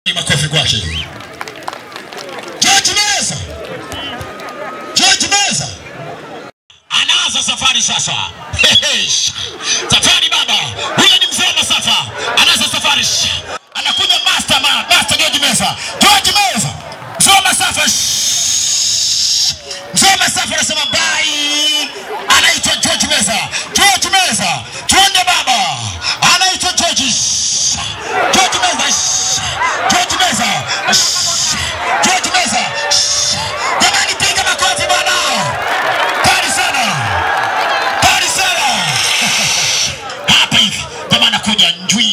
Makofi kwake. George Meza. George Meza. Anaanza safari sasa. safari baba. Huyo ni mzee wa masafa. Anaanza safari. Anakuja master ma, master George Meza. George Meza. Mzee wa masafa. Mzee wa masafa anasema bye. Anaitwa George Meza. George Meza. Twende baba. Anaitwa George. George Meza. George Meza. George Meza. Jamani piga makofi bwana. Kali sana. Kali sana. Hapa hivi. Jamaa anakuja njwi.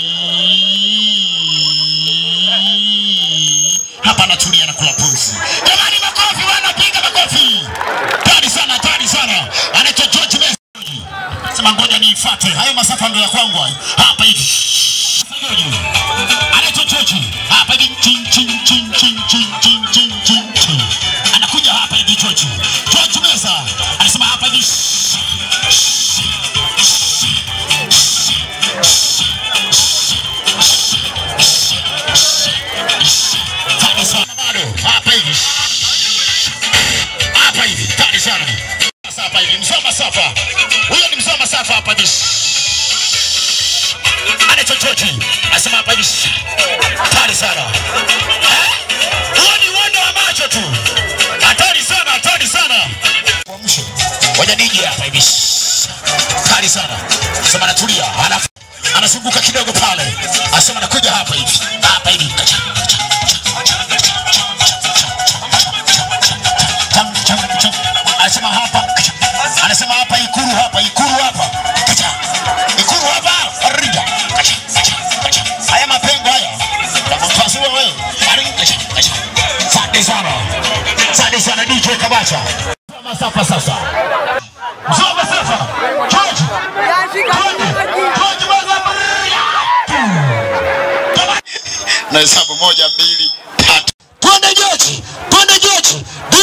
Hapa anatulia na kula pulsi. Jamani makofi bwana, piga makofi. Kali sana, kali sana. Anaitwa George Meza. Sema ngoja niifuate. Hayo masafa ndio ya kwangu hayo. Hapa hivi. George. Anaitwa George. Hapa hivi chin chin chin chin chin chin chin chin chin. Anakuja hapa hivi George. George Meza. Anasema hapa hivi. Kali sana bado. Hapa hivi. Hapa hivi. Kali sana. Sasa hapa hivi. Mzee wa masafa. Huyo ni mzee wa masafa hapa hivi. Anaitwa George. Anasema hapa hivi. Hatari sana. Eh? Huo ni uondo wa macho tu. Hatari sana, hatari sana. Kuamsha. Ngoja nije hapa hivi. Hatari sana. Sema anatulia. Alafu anazunguka kidogo pale. Anasema anakuja hapa hivi. Hapa hivi. Kacha, kacha, kacha, kacha, cham, cham, cham. Anasema hapa. Kacha. Anasema hapa Ikuru hapa, Ikuru hapa. Kacha. Ikuru hapa. Arija. Kacha, kacha, kacha. Haya mapengo haya. Unampasua wewe. Arija. Kacha, kacha. Asante sana. Asante sana DJ Kabacha. Masafa sasa. Mzee masafa. George. George. George masafa. na hesabu moja mbili tatu. Twende George, twende George.